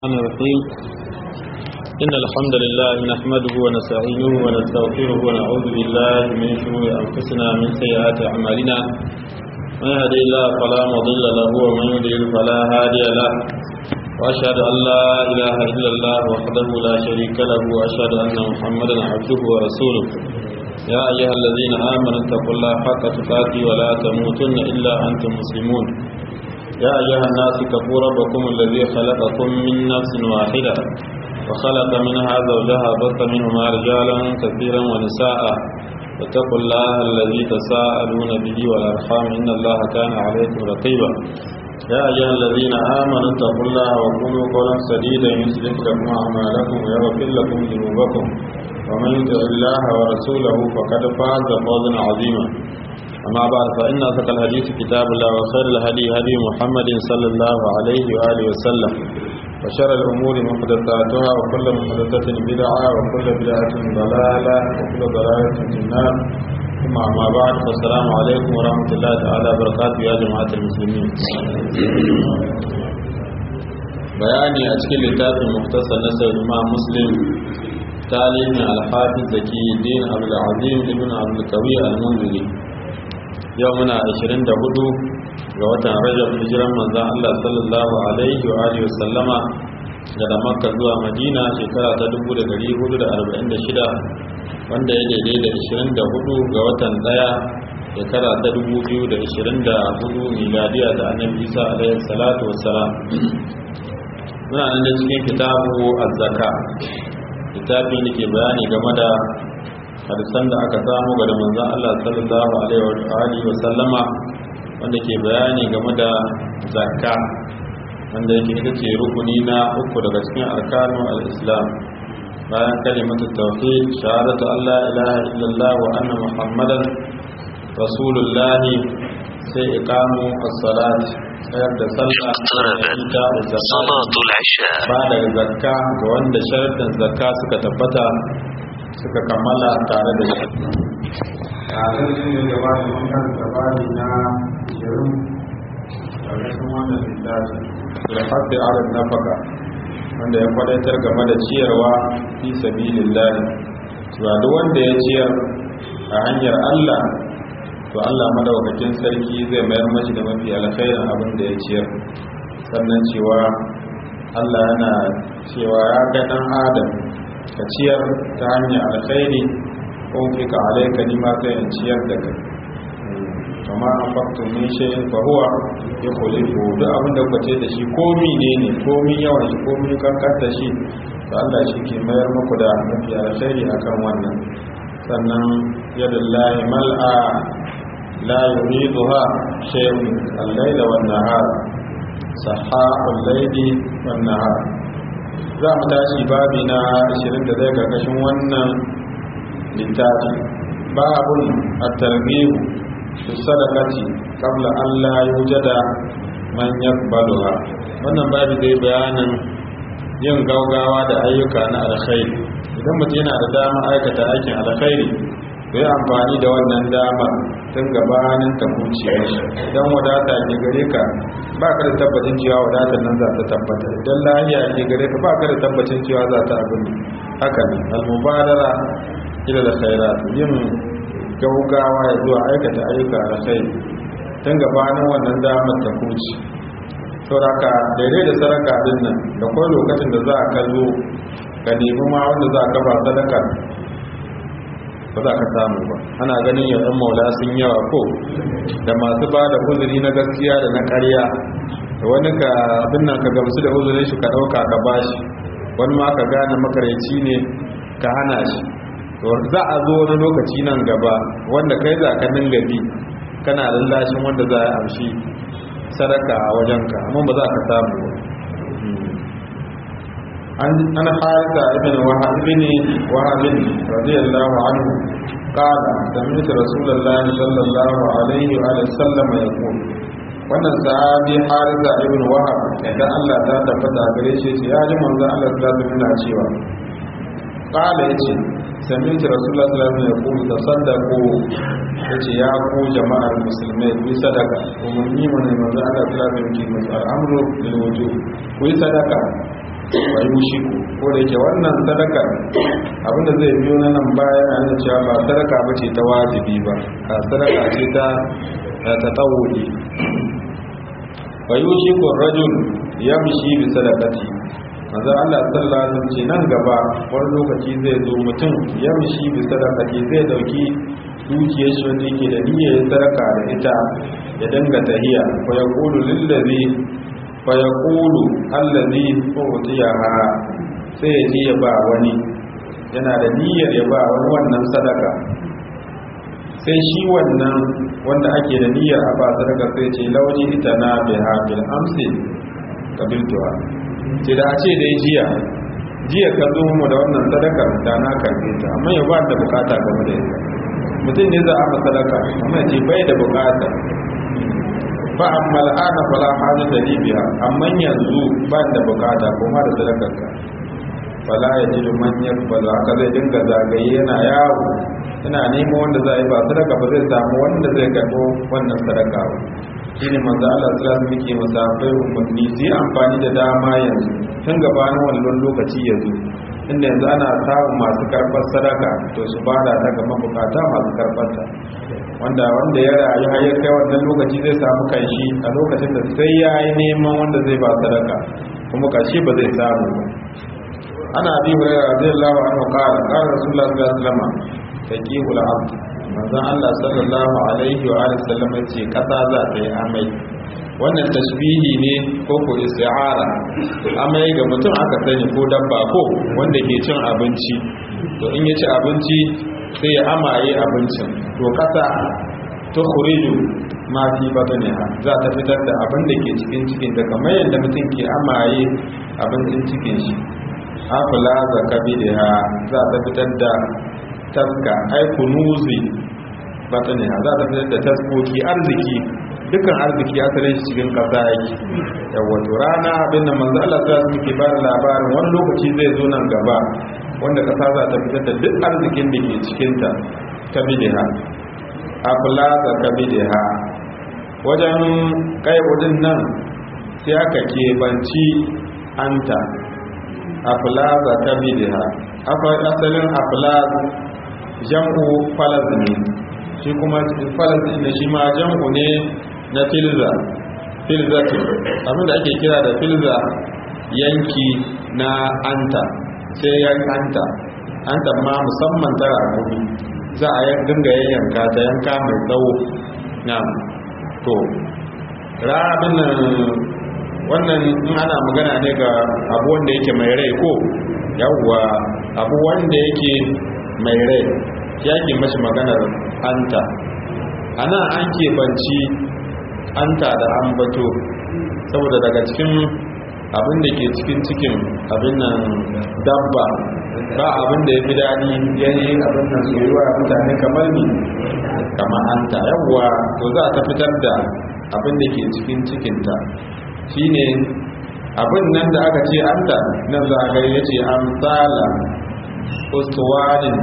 الرحمن الرحيم إن الحمد لله نحمده ونستعينه ونستغفره ونعوذ بالله من شرور أنفسنا من سيئات أعمالنا من يهدي الله فلا مضل له ومن يضلل فلا هادي له وأشهد أن لا إله إلا الله وحده لا شريك له وأشهد أن محمدا عبده ورسوله يا أيها الذين آمنوا اتقوا الله حق تقاته ولا تموتن إلا أنتم مسلمون يا أيها الناس اتقوا ربكم الذي خلقكم من نفس واحدة وخلق منها زوجها بث منهما رجالا كثيرا ونساء واتقوا الله الذي تساءلون به والأرحام إن الله كان عليكم رقيبا يا أيها الذين آمنوا اتقوا الله وقولوا قولا سديدا يصلح لكم أعمالكم ويغفر لكم ذنوبكم ومن يطع الله ورسوله فقد فاز فوزا عظيما أما بعد فإن أصدق الحديث كتاب الله وخير الهدي هدي محمد صلى الله عليه وآله وسلم وشر الأمور محدثاتها وكل محدثة بدعة وكل بدعة ضلالة وكل ضلالة في النار ثم أما بعد فالسلام عليكم ورحمة الله تعالى وبركاته يا جماعة المسلمين بياني أشكال لتاب المختصر نسر الإمام مسلم تعليم الحافظ زكي الدين عبد العظيم ابن عبد القوي المنذري yau muna 24 ga watan rajab hijiran manzan Allah sallallahu alaihi wa alihi wasallama daga makka zuwa madina shekara ta 1446 wanda ya daidai da 24 ga watan daya shekara ta 2024 miladiya da annabi isa alaihi salatu wassalam muna nan da cikin kitabu az-zaka littafi da ke bayani game da hadisan da aka samu ga manzon Allah sallallahu alaihi wa sallama wanda ke bayani game da zakka wanda yake ita ce rukuni na uku daga cikin arkanu al-islam bayan kalimatu tauhid shahadatu Allah ilaha illallah wa anna muhammadan rasulullah sai iqamu as-salat tsayar da sallah ita da salatul isha ba da zakka ga wanda sharadin zakka suka tabbata suka kammala tare da shi a cikin da gaba da wannan gabani na shirin ƙarshen wannan littafi da haɗe arin nafaka wanda ya kwadaitar game da ciyarwa fi sabilillah cewa duk wanda ya ciyar a hanyar Allah to Allah madaukakin sarki zai mayar mashi da mafi alkhairin abin da ya ciyar sannan cewa Allah yana cewa ya ga dan Adam ka ciyar ta hanyar alkhairi ko fika alaika ni ma sai in ciyar da kai kama an faktu min shay'in fa huwa yukhlifu duk abin da kace da shi komi ne ne komi yawan shi komi kankan da shi to Allah shi ke mayar muku da mafi alkhairi akan wannan sannan yadullahi mal'a la yuriduha shay'un al-layla wan-nahar sahha'ul layli wan-nahar za mu tashi babi na 20 da zai karkashin wannan littafi babun at-targhib fi sadaqati qabla an la yujada man yaqbaluha wannan babi zai bayanin yin gaugawa da ayyuka na alkhairi idan mutum yana da dama aikata aikin alkhairi zai amfani da wannan dama tun gabanin ta kuce idan wadata ke gare ka ba ka da tabbacin cewa wadatar nan za ta tabbata idan lahiya ke gare ka ba ka da tabbacin cewa za ta abin haka ne almubadara ila da khairat yin gaugawa ya zuwa aikata ayyuka da kai tun gabanin wannan damar ta kuce sauraka daidai da sadaka din nan da kuma lokacin da za ka zo ka nemi ma wanda za ka ba sadaka ba za ka samu ba ana ganin yawan maula sun yawa ko da masu ba da uzuri na gaskiya da na karya da wani ka abin nan ka gamsu da uzurin shi ka ɗauka ka bashi wani ma ka gane makaryaci ne ka hana shi za a zo wani lokaci nan gaba wanda kai za ka dinga bi kana lallashin wanda za a amshi sadaka a wajenka amma ba za ka samu an harita ibn wahab ibn wahab radiyallahu anhu قال سمعت رسول الله صلى الله عليه وآله وسلم يقول wannan sahabi harisa ibn wahab idan Allah ta tabbata gare shi ya ji manzo Allah sallallahu alaihi wasallam cewa qala yace sami'tu rasulullah sallallahu alaihi wasallam yaqulu tasaddaqu yace ya ku jama'ar musulmai ku sadaka umarni mana manzo Allah sallallahu alaihi wasallam ke al'amru lil wujub ku yi sadaka wai mushiku ko da yake wannan sadakar abinda zai biyo na nan baya na nuna cewa ba sadaka ba ce ta wajibi ba a sadaka ce ta ta tawuri wai mushiku rajul yamshi bi sadaqati manzo Allah sallallahu alaihi wasallam ce nan gaba wani lokaci zai zo mutum yamshi bi sadaqati zai dauki dukiyar shi wanda yake da niyyar sadaka da ita ya danga tahiya fa yaqulu lillazi fa yaqulu allazi utiyaha sai ya je ya ba wani yana da niyyar ya ba wani wannan sadaka sai shi wannan wanda ake da niyyar a ba sadaka sai ce lauji ita na biha bil amsi kabiltuwa ce da a ce dai jiya jiya ka zo mu da wannan sadakar da na karbe ta amma ya ba da bukata game da ita mutum ne za a masalaka amma ce bai da bukata fa amma al'ana fala hajji da libiya amma yanzu ba da bukata kuma da sadakar ka fala ya ji da manyan ba za ka zai dinga zagaye yana yawo yana neman wanda za a yi ba sadaka ba zai samu wanda zai karɓo wannan sadaka ba shi ne manzo Allah sallallahu alaihi wasallam musafai umarni su yi amfani da dama yanzu tun gabanin wannan lokaci yanzu inda yanzu ana samun masu karɓar sadaka to su bada ta ga mabukata masu karɓar ta wanda wanda ya rayu har ya kai wannan lokaci zai samu kanshi a lokacin da sai ya yi neman wanda zai ba sadaka kuma kashi ba zai samu ba ana bi hurairah radiyallahu anhu qala qala rasulullah sallallahu alaihi wasallam taqihul abd manzon Allah sallallahu alaihi wa alihi wasallam yace kasa za ta yi amai wannan tashbihi ne ko ko isti'ara amai ga mutum aka sani ko dabba ko wanda ke cin abinci to in ya ci abinci sai ya amaye abincin to kasa ta khuriju ma fi batniha za ta fitar da abin da ke cikin cikin da kamar yadda mutum ke amaye abincin cikin shi afla zakabiha za ta fitar da taska ai kunuzi batniha za ta fitar da taskoki arziki dukkan arziki asalin shi cikin kasa yake yawa to rana abin da manzo Allah ta muke ba labarin wani lokaci zai zo nan gaba wanda kasa za ta fitar da duk arzikin da ke cikin ta kabidiha afla da kabidiha wajen kaibudin nan sai aka kebanci anta afla da kabidiha asalin afla jam'u falazmi shi kuma falazmi shi ma jam'u ne na filza filzatu abinda ake kira da filza yanki na anta sai yan anta anta ma musamman ta rakumi za a dinga yanka ta yanka mai tsawo na to rabin nan wannan in ana magana ne ga abu wanda yake mai rai ko yawwa abu wanda yake mai rai yake mashi maganar anta ana an keɓanci anta da ambato saboda daga cikin abin da ke cikin cikin abin nan dabba ba abin da ya fi daɗi yayin abin nan soyuwa mutane kamar ni kamar anta yawwa to za ta fitar da abin da ke cikin cikinta shine abin nan da aka ce anta nan za a gari ya ce amsala ustuwanin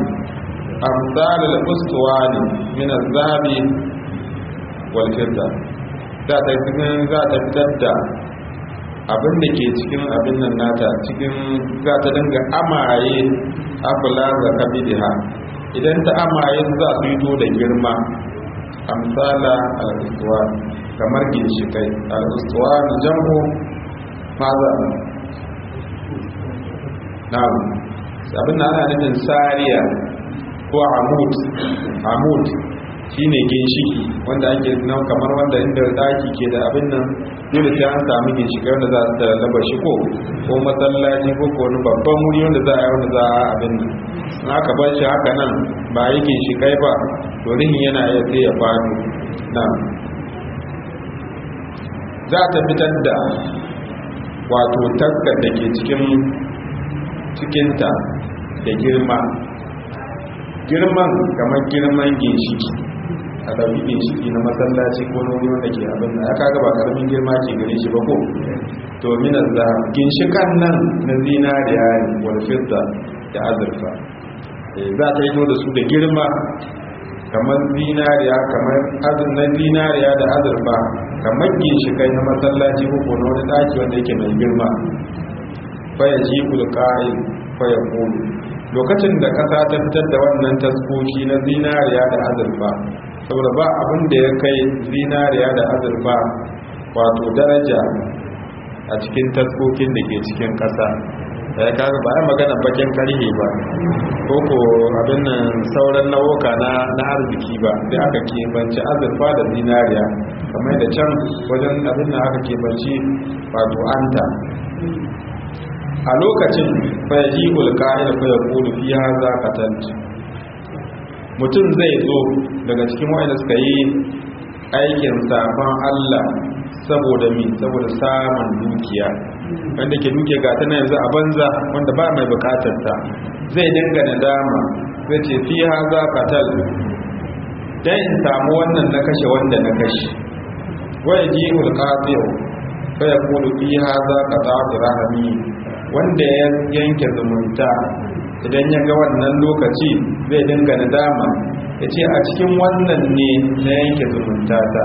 amsalal ustuwani min azabi wal fidda za ta cikin za ta fitar da abin da ke cikin abin nan nata cikin za ta dinga amaye abula ga kabidiha idan ta amaye za su yi da girma amsala al-ustuwa kamar ginshikai al-ustuwa jam'u maza na'am abin da ana nufin sariya ko amud amud shine ginshiki wanda ake nan kamar wanda inda daki ke da abin nan dole sai an samu ginshiki wanda za su laba shi ko ko masallaci ko ko wani babban wuri wanda za a yi wanda za a abin nan in aka bar shi haka nan ba yi ginshikai ba to rihin yana iya sai ya faɗo nan za ta fitar da wato taskar da ke cikin cikinta da girma girman kamar girman ginshiki a ɗauki ginshiki na masallaci ko na wuri wanda ke abin da aka gaba karamin girma ke gare shi ba ko to minas da ginshikan nan na zinariya ne walfidda da azurfa za ta yi da su da girma kamar zinariya kamar azur na zinariya da azurfa kamar ginshikai na masallaci ko na wani ɗaki wanda yake mai girma faya ji ulƙa'il faya ƙulu lokacin da ƙasa ta fitar da wannan taskoki na zinariya da azurfa saboda ba abin da ya kai zinariya da azurfa wato daraja a cikin taskokin da ke cikin ƙasa da ya kaga ba a magana bakin karhe ba ko ko abin nan sauran nau'uka na na arziki ba sai aka kebanci azurfa da zinariya kamar da can wajen abin nan aka kebanci wato anta a lokacin fayaji ulka'ida fa yaqulu fi hadha qatant mutum zai zo daga cikin wanda suka yi aikin safan Allah saboda mi saboda samun dukiya wanda ke duke ga tana yanzu a banza wanda ba mai bukatar ta zai dinga nadama zai ce fi haza qatal dan in samu wannan na kashe wanda na kashe wai ji ulqatiu fa yaqulu fi haza qata'tu rahmi wanda ya yanke zumunta idan ya ga wannan lokaci zai dinga nadama ya ce a cikin wannan ne na yanke zumunta ta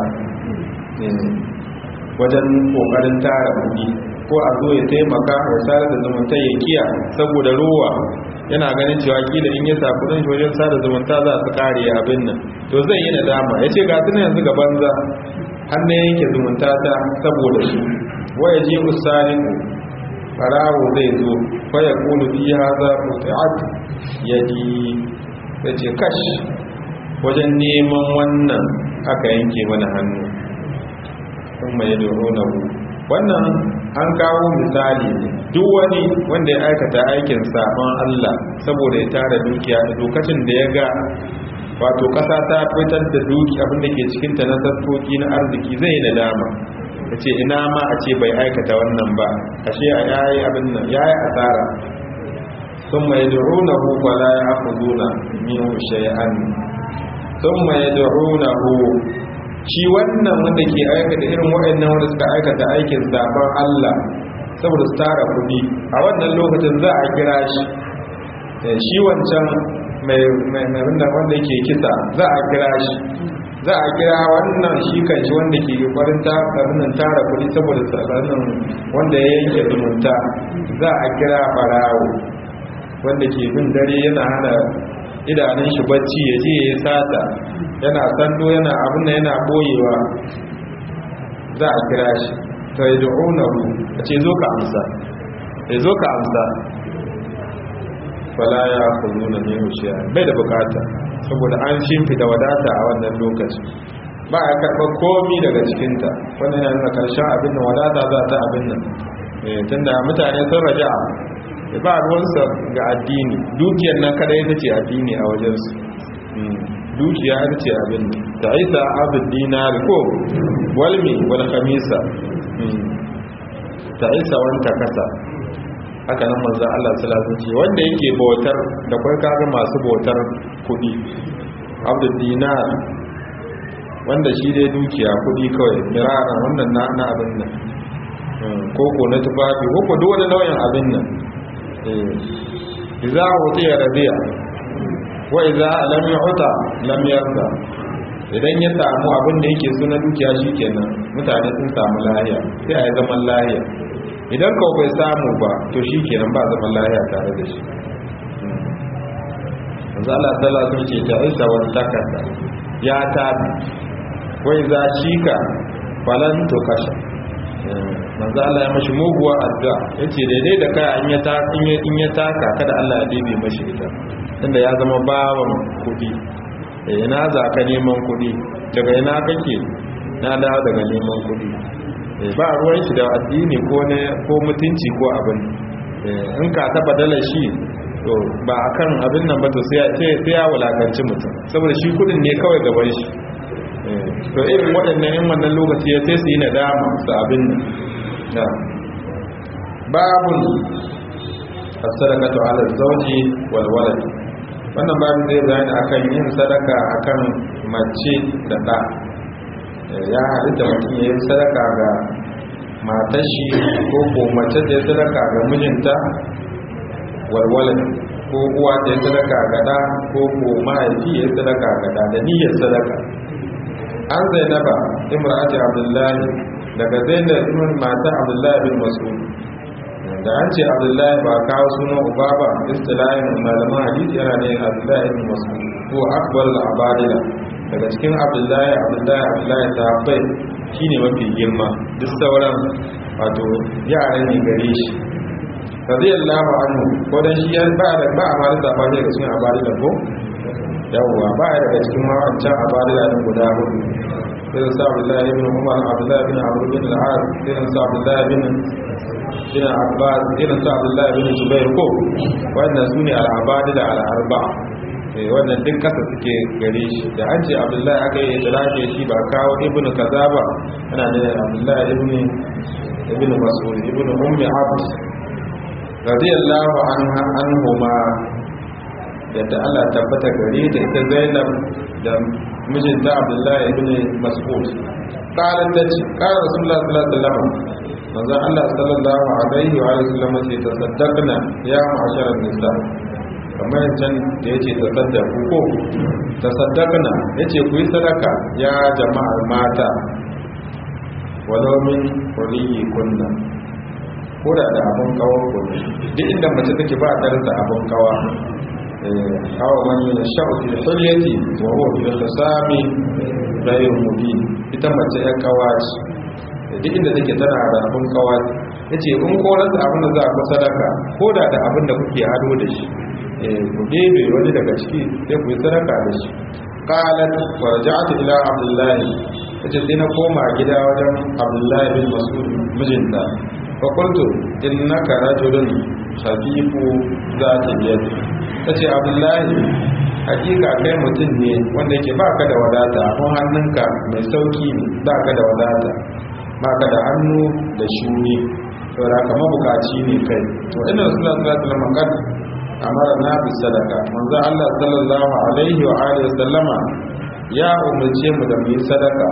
wajen kokarin tara kuɗi ko a zo ya taimaka ya sada da zumunta ya kiya saboda ruwa yana ganin cewa kila in ya sa kudin shi wajen sada zumunta za su kare abin nan to zai yi nadama ya ce ga tuna yanzu ga banza har na yanke zumunta ta saboda shi waya je usaliku farawo zai zo faya kulu fi haza quti'at yadi yace kash wajen neman wannan aka yanke mana hannu kuma ya doronahu wannan an kawo misali ne duk wani wanda ya aikata aikin sabon Allah saboda ya tara dukiya da lokacin da ya ga wato kasa ta fitar da duki abin da ke cikin ta na sassoki na arziki zai nadama ya ce ina ma a ce bai aikata wannan ba ashe a yayi abin nan yayi asara sun mai durunahu wala ya akuduna min shay'an sun mai durunahu shi wannan wanda ke aikata irin waɗannan wanda suka aikata aikin zaben Allah saboda su tara kuɗi a wannan lokacin za a kira shi shi wancan mai wanda ke kisa za a kira shi za a kira wannan shi kan shi wanda ke kwarin tsarin tara kuɗi saboda tsarin wanda ya yanke zumunta za a kira farawo wanda ke bin dare yana hana idanun shi bacci ya je ya sata yana sando yana abin da yana boyewa za a kira shi ta yi da'unahu a ce zo ka amsa ya zo ka amsa fala ya kuzo na nemo shi bai da bukata saboda an shimfi da wadata a wannan lokaci ba a karɓar komi daga cikinta wannan yana nuna karshen abin nan wadata za ta abin nan tunda mutane sun raja ba ruwansa ga addini dukiyar nan kada ita ce addini a wajensu dukiya ita ce abin ta isa abin dinari ko walmi wani kamisa ta isa wanta kasa haka nan manzan Allah salatu ce wanda yake bautar da kwai kaga masu bautar kudi abdul dinar wanda shi dai dukiya kudi kawai miraran wannan na abin nan koko na tufafi koko duk wani nau'in abin nan iza utiya radiya wa iza lam yu'ta lam yarda idan ya samu abin da yake so na dukiya shikenan mutane sun samu lahiya sai a yi zaman lahiya idan kawai bai samu ba to shikenan ba zaman lahiya tare da shi manzo Allah sallallahu alaihi wasallam ce ta isa wa takasa ya tabi wa iza shika falan to kasha manzo Allah ya mashi muguwa addu'a yace daidai da kai in ya ta in ya taka kada Allah ya dibe mashi ita tunda ya zama bawan kudi eh ina za ka neman kudi daga ina kake na dawo daga neman kudi eh ba ruwan shi da addini ko ne ko mutunci ko abin eh in ka taba dala shi to ba akan abin nan ba to sai sai ya wulakanci mutum saboda shi kudin ne kawai gaban shi to irin waɗannan yin wannan lokaci ya sai su yi nadama su abin nan babun sadakatu ala zauji wal walad wannan babin zai bayani akan yin sadaka akan mace da ɗa ya halitta mutum ya yi sadaka ga matashi ko ko mace da ya sadaka ga mijinta wal walad ko uwa da ya sadaka ga ɗa ko ko mahaifi ya sadaka ga ɗa da niyyar sadaka an zainaba imra'ati abdullahi daga zainab ibn mata abdullahi bin mas'ud da an ce abdullahi ba kawo sunan uba ba istilahin malaman hadisi yana ne abdullahi ibn mas'ud ko akbar al-abadila daga cikin abdullahi abdullahi abdullahi sahabbai shine mafi girma duk sauran wato yaran ne gare shi radiyallahu anhu ko dan shi ba da ba a mara safa daga cikin abadila ko yawwa ba ya daga cikin mawancan abadila din guda hudu irin sa abdullahi ibn umar abdullahi ibn amr bin al-as irin sa abdullahi ibn bin abbas irin sa abdullahi ibn zubair ko wannan sune al-abadila al-arba'a eh wannan duk kasa suke gare shi da an ce abdullahi aka yi idrake shi ba kawo ibnu kaza ba ana ne abdullahi ibn ibn mas'ud ibn ummi abd radiyallahu anha anhuma yadda Allah tabbata gare ta ita Zainab da mijinta Abdullahi ibn Mas'ud qalat tace qala Rasulullah sallallahu alaihi wasallam manzo Allah sallallahu alaihi wa sallam ce tasaddaqna ya ma'asharan nisa kamar can da yace tasaddaqu ko tasaddaqna yace ku yi sadaka ya jama'ar mata walau min quriyi kunna ko da da abun kawo ko duk inda mace take ba ta rasa abun kawa awa man yasha'u fil hilyati wa huwa fil khisami ghayr mubin ita mace ya kawaci duk inda take tana da abun kawaci yace in ko rasa abin da za ku sadaka ko da da abin da kuke ado da shi ku debe wani daga ciki sai ku yi sadaka da shi qalat wa raja'tu ila abdullah yace sai na koma gida wajen abdullah bin mas'ud mijinta fa qultu innaka rajulun khafifu zati yadi tace abdullah hakika kai mutum ne wanda yake baka da wadata kun hannunka mai sauki ne baka da wadata baka da hannu da shuni saboda kama bukaci ne kai to inna rasulullahi sallallahu alaihi wasallam amara na bi sadaka manzo Allah sallallahu alaihi wa alihi sallama ya umarce mu da mu yi sadaka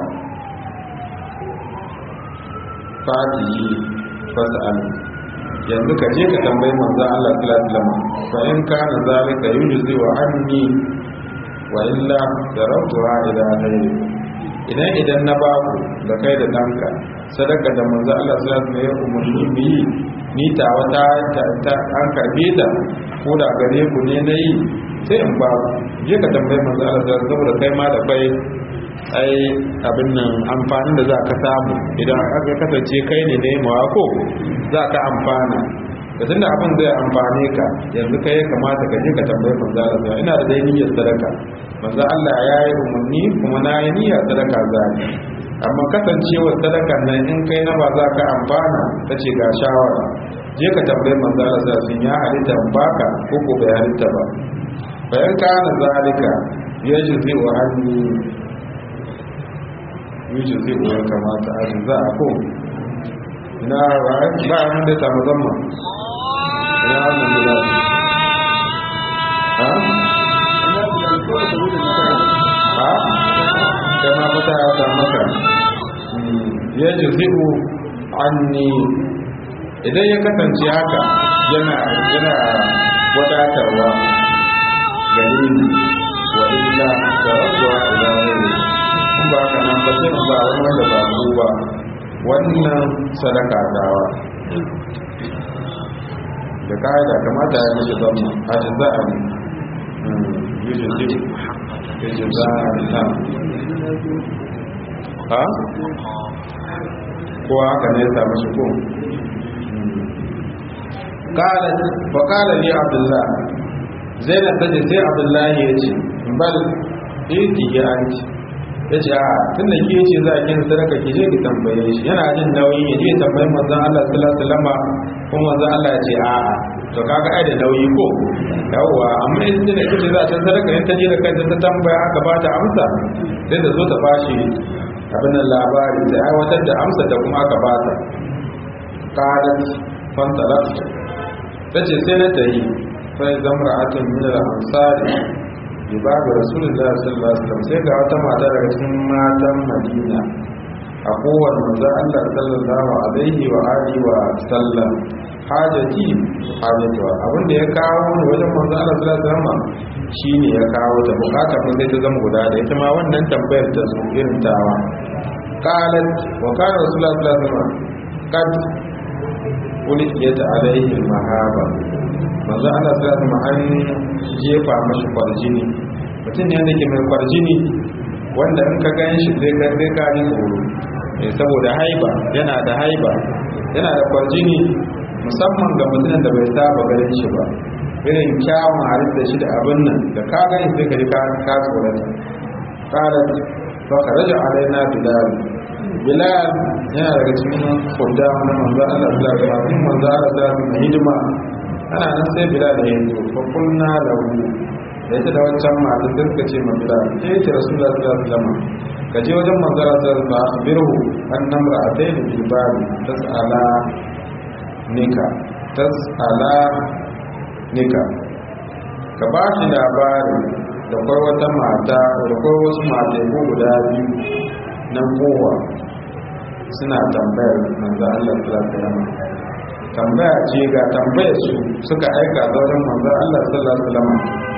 fatihi fas'al yanzu ka je ka tambayi manzo Allah sallallahu alaihi wasallam fa in kana zalika yujzi wa anni wa illa darabtuha ila ghayri idan idan na baku da kai da danka sadaka da manzo Allah sallallahu alaihi wasallam ya umarni mu yi ni ta wata ta an karbe ta ko da gare ku ne na yi sai in ba je ka tambayi manzo Allah da saboda kai ma da kai ai abin nan amfanin da za ka samu idan aka kasance kai ne ne mawa ko za ka amfana da tunda abin zai amfane ka yanzu kai ya kamata ka je ka tambayi manzo Allah ina da dai niyyar sadaka manzo Allah ya yi umarni kuma na yi niyyar sadaka zai amma kasancewar sadakan nan in kai na ba za ka amfana ta ce ga shawara je ka tambayi manzo Allah sun ya halitta baka ko ko bai halitta ba bayan kana zalika yajzi wa anni yajzi wa kamata a za a ko ina ba ba mun da samu zamma ina wannan da ha ha kama mata ya samu maka yajzi anni idan ya kasance haka yana yana wadatarwa gare ni wa illa da rabuwa ila wani in ba haka nan ba sai ba wani wanda ba ku ba wannan sadaka dawa da ka'ida kamata ya mishi zama a ji za a yi yi ji ya ji za a na ha ko haka ne ya samu shi ko قالت وقال لي عبد الله زينب tace sai Abdullahi yace bal iti ya anti yace a tunda ke yace za ki yin sadaka ki je ki tambaye shi yana jin nauyi ya je tambayi manzon Allah sallallahu alaihi wasallam kuma manzon Allah ya ce a a to kaga ai da nauyi ko yawwa amma in tunda kace za ta sadaka in ta je da kanta ta tambaya aka ba ta amsa sai da zo ta bashi abin labari da aiwatar da amsa da kuma aka ba ta qalat fantalaqtu ta ce sai na ta yi sai zamra atin milar ansari bi babu rasulullah sallallahu alaihi wasallam sai ga wata mata daga cikin matan madina a kowane manzo Allah sallallahu alaihi wa alihi wa sallam hajati hajatuwa abin da ya kawo ni wajen manzo Allah sallallahu alaihi wasallam shine ya kawo ta bukata mun sai ta zama guda da ita ma wannan tambayar ta su irin tawa qalat wa kana rasulullah sallallahu alaihi wasallam kad ulqiyat alaihi mahaba manzo Allah sai da an jefa mashi kwarjini mutum ne wanda ke mai kwarjini wanda in ka gan shi zai ka zai ka ji tsoro saboda haiba yana da haiba yana da kwarjini musamman ga mutumin da bai saba ganin shi ba irin kyawun halitta shi da abin nan da ka gani sai ka ji ka tsorata qalat fa kharaja alaina bilal bilal yana daga cikin kudda na manzo Allah sallallahu alaihi wasallam manzo Allah sallallahu alaihi wasallam hidima ana nan sai bilal ya yi fa kunna lahu da ita da wancan mata sai suka ce ma bilal eh ce rasulullahi sallallahu alaihi wasallam ka je wajen manzo Allah sallallahu alaihi wasallam akhbirhu annam ra'atayn bil bab tas'ala nika tas'ala nika ka ba shi labari da kwai wata mata da kwai wasu mateku guda biyu na kowa suna tambayar manzo Allah sallallahu alaihi tambaya ce ga tambayar su suka aika zauren manzo Allah sallallahu alaihi wasallam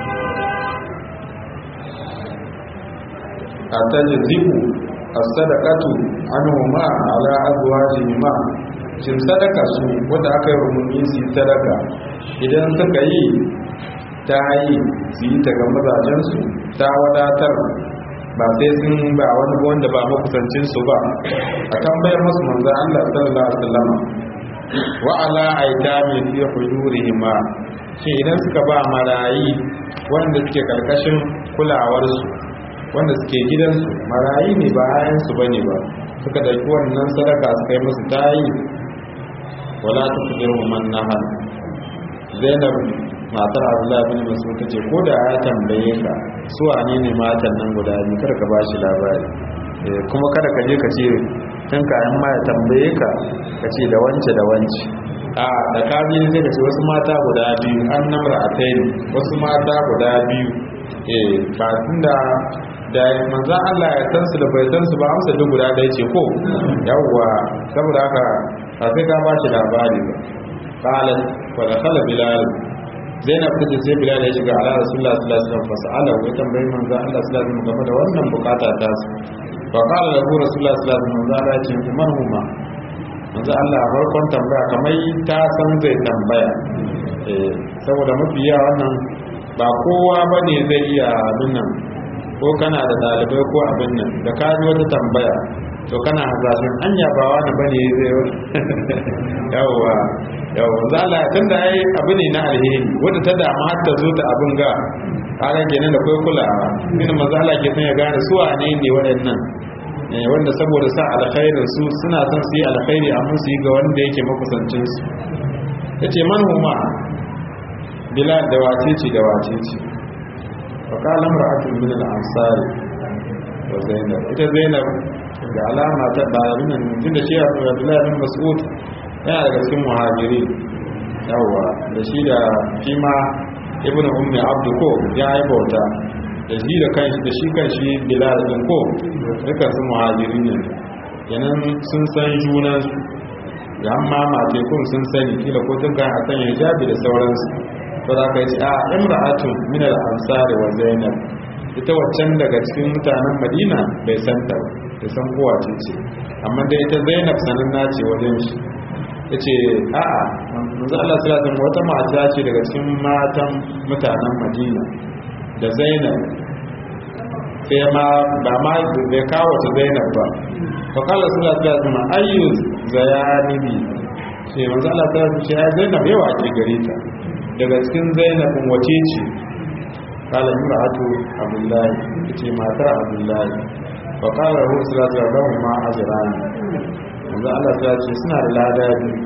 atajibu as-sadaqatu anhuma ala azwajihima shin sadaka su wanda aka yi rumuni su yi sadaka idan suka yi ta yi su yi ta ga mazajensu ta wadatar ba sai sun ba wani wanda ba makusancinsu ba a tambayar masu manzo Allah sallallahu alaihi wasallam wa ala aitami fi hujurihima shi idan suka ba marayi wanda suke karkashin kulawarsu wanda suke gidansu marayi ne ba ayansu bane ba suka dauki wannan sadaka suka yi musu tayi wala tuqdiru man nahal Zainab matar Abdullah bin Mas'ud tace ko da ya tambaye ka su wane ne matan nan guda biyu kada ka bashi labari kuma kada ka je ka ce tun kayan ma ya tambaye ka ka ce da wance da wance a da ka bi sai ka ce wasu mata guda biyu an namra a tayi wasu mata guda biyu eh ba tunda da manzan Allah ya san su da bai san su ba amsa duk guda ɗaya ce ko yawwa saboda haka ba sai ka ba shi labari ba qalat fa dakhala bilal zainab tace sai bilal ya shiga ala rasulullah sallallahu alaihi wasallam fasala wa tambayi manzan Allah sallallahu alaihi wasallam game da wannan bukata ta su fa qala lahu rasulullah sallallahu alaihi wasallam manzan Allah ya ce man huma manzan Allah a farkon tambaya kamar ta san zai tambaya eh saboda mafi yawa wannan ba kowa bane zai iya nan ko kana da dalibai ko abin nan da ka ji wata tambaya to kana hasashen anya ba wani bane zai yawwa yawwa za Allah tun da ai abu ne na alheri wanda ta damu har ta zo ta abin ga kaga kenan da kai kulawa min maza Allah ke son ya gane su wane ne waɗannan wanda saboda sa alkhairin su suna son su yi alkhairi amma su yi ga wanda yake makusancin su yace man huma bilal da wace ce da wace ce فقال امرأة من الأنصار وزينب ita Zainab da alama ta ɗalibin nan tunda shi Abdullahi bin Mas'ud yana daga cikin muhajiri yawa da shi da fima ibnu ummi abdu ko ya yi bauta da shi da kanshi da shi kanshi Bilal din ko duka su muhajiri ne kenan sun san junan su da amma matekun sun sani kila ko tun kan a sanya hijabi da sauransu to za ka yi a imra'atun min al-ansar wa zainab ita waccan daga cikin mutanen madina bai san ta bai san kowa ce ce amma dai ita zainab sananna ce wajen shi yace a'a manzo Allah sallallahu alaihi wata mata ce daga cikin matan mutanen madina da zainab sai ma ba ma bai kawo ta zainab ba fa kala sallallahu alaihi wasallam ayyu zayanibi sai manzo Allah sallallahu alaihi wasallam ce zainab yawa ke gare ta daga cikin zainabin wace ce kala imra'atu abdullahi ce matar abdullahi fa qala lahu sallallahu alaihi wasallam ma ajran yanzu Allah ta ce suna da lada biyu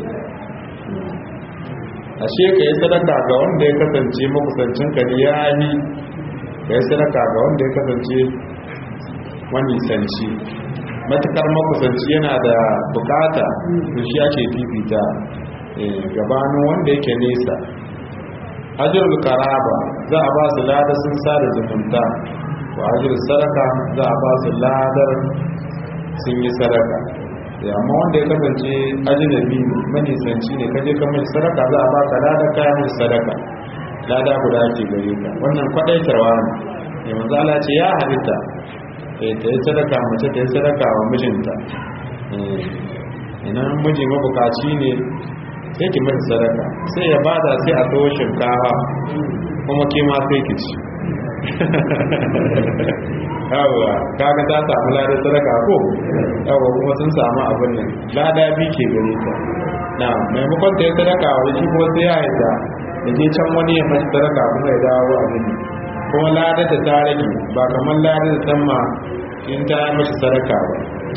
ashe ka yi sadaka ga wanda ya kasance makusancin ka ya yi ka yi sadaka ga wanda ya kasance wani sanci matukar makusanci yana da bukata to shi ake fifita gabanin wanda yake nesa ajiyar karaba za a ba su lada sun sada zumunta wa ajiyar sadaka za a ba su ladar sun yi sadaka ya amma wanda ya kasance ajinabi manisanci ne kaje ka mai sadaka za a ba ka lada kayan mai sadaka lada guda ake gare ka wannan kwadaitarwa ne ya manzala ce ya halitta ta yi sadaka mace ta yi sadaka wa mijinta idan miji mabukaci ne sai ki mai sadaka sai ya bada sai a tsawo shinkafa kuma ke ma sai ki ci yawa kaga ta samu lada sadaka ko yawa kuma sun samu abin nan lada bi ke gare ta na maimakon ta yi sadaka wani shi kuma sai ya haita da je can wani ya mashi sadaka kuma ya dawo abin nan kuma lada da ta rage ba kamar lada da tamma in ta yi mashi sadaka ba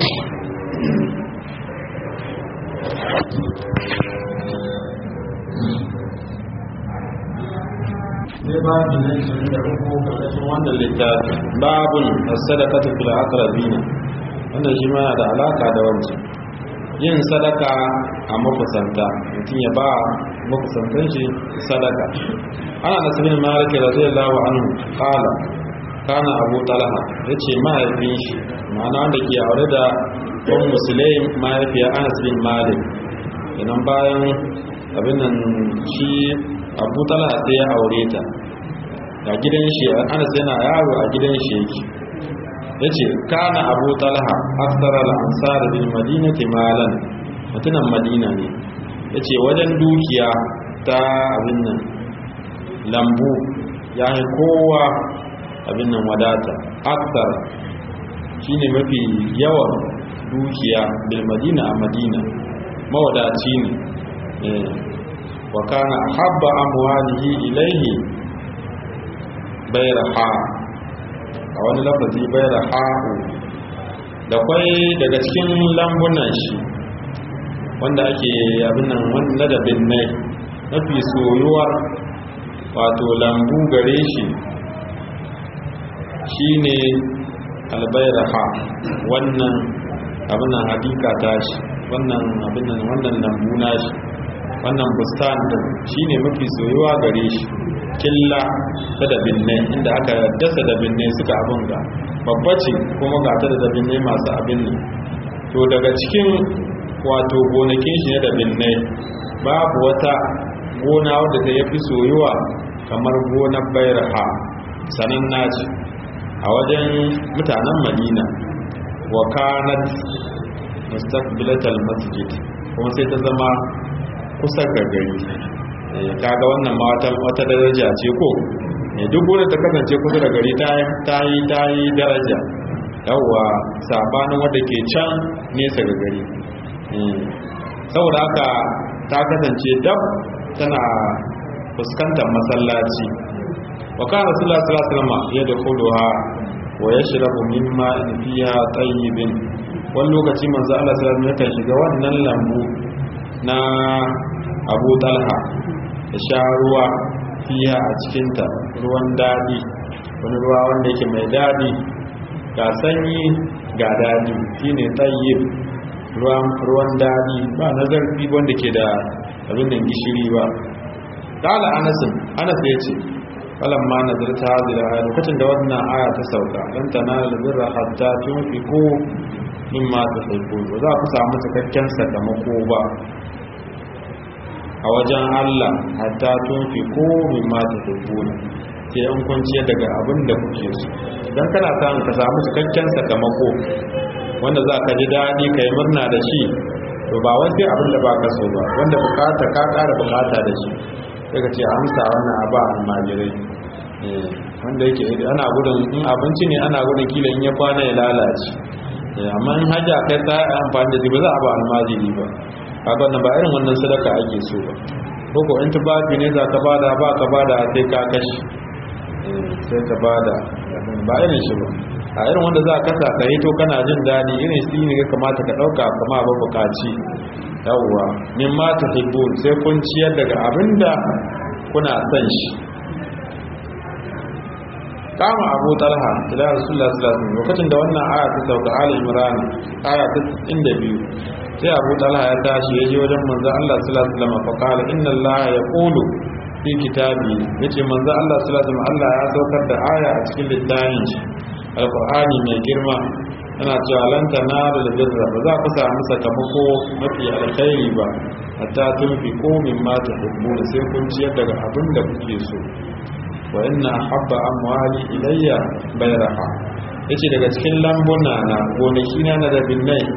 sai babu na 23 karkashin wannan littafi babun as-sadaqatu fil aqrabina wannan shi ma da alaka da wancan yin sadaka a makusanta mutum ya ba makusantan shi sadaka ana nasibin maliki radiyallahu anhu qala kana abu talha yace mahaifin shi ma'ana wanda ke aure da ɗan musulai mahaifiya anas bin malik idan bayan abin nan shi abu talha sai ya aure ta ga gidan shi anas yana yaro a gidan shi yake yace kana abu talha aksara al-ansar bil madinati malan mutunan madina ne yace wajen dukiya ta abin nan lambu ya yi kowa abin nan wadata aksara shine mafi yawan dukiya bil madina a madina mawadaci ne wa kana habba amwalihi ilaihi bayraha a wani lafazi bayraha da kwai daga cikin lambunan shi wanda ake abin nan wanda da binnai mafi soyuwar wato lambu gare shi shine albayraha wannan abin nan hadika tashi wannan abin nan wannan lambu nashi wannan bustan din shine mafi soyuwa gare shi killa ta da binne inda aka dasa da binne suka abin ga babba ce kuma ga ta da binne masu abin nan to daga cikin wato gonakin shi ne da binne babu wata gona wadda ta yafi soyuwa kamar gonar bayraha sanan naci a wajen mutanen madina wa kanat mustaqbilatal masjid kuma sai ta zama kusa ga gari kaga wannan ma wata daraja ce ko duk wurin ta kasance kusa da gari ta yi ta yi daraja yawwa sabanin wadda ke can nesa ga gari saboda haka ta kasance dab tana fuskantar masallaci wa kana rasulullah sallallahu alaihi wasallam ya dakhuluha wa yashrabu mimma fiha tayyibin wani lokaci manzo Allah sallallahu alaihi wasallam shiga wannan lambu na Abu Talha da sha ruwa fiya a cikinta ruwan daɗi wani ruwa wanda yake mai daɗi ga sanyi ga daɗi shine tayyib ruwan daɗi ba na zarfi wanda ke da abin da gishiri ba kala anasin anas ya ce falan ma na zarta hazira a lokacin da wannan aya ta sauka lan tanalu birra hatta tunfiqu mimma tuhibbun ba za ku samu cikakken sakamako ba a wajen Allah hatta tunfiqu mimma tuhibbun sai an kunciya daga abin da kuke so dan kana samun ka samu cikakken sakamako wanda za ka ji daɗi ka yi murna da shi to ba wai sai abin da ba ka so ba wanda bukata ka ƙara bukata da shi sai ka ce amsa wannan abu a almajirai wanda yake ana gudun in abinci ne ana gudun kila in ya kwana ya lalace amma in hajja kai ta amfani da shi ba za a ba almajiri ba kaga wannan ba irin wannan sadaka ake so ba koko in tufafi ne za ka bada ba ka bada sai ka kashi sai ka bada ba irin shi ba a irin wanda za ka ka yi to kana jin daɗi irin shi ne ya kamata ka ɗauka kama ba bukaci yawwa min ma ta sai kun ciyar daga abinda kuna son shi kama abu talha ila rasulullah sallallahu alaihi lokacin da wannan aya ta sauka ali imran aya ta 62 sai abu talha ya tashi ya je wajen manzo Allah sallallahu alaihi wasallam fa qala inna allaha yaqulu fi kitabi yace manzo Allah sallallahu alaihi wasallam Allah ya saukar da aya a cikin littafin shi alqur'ani mai girma yana cewa lan tanalu birra ba za ku samu sakamako mafi alkhairi ba hatta tunfiqu mimma tuhibbun sai kun ciyar daga abin da kuke so wa inna habba amwali ilayya bayraha yace daga cikin lambuna na gonaki na na da binnai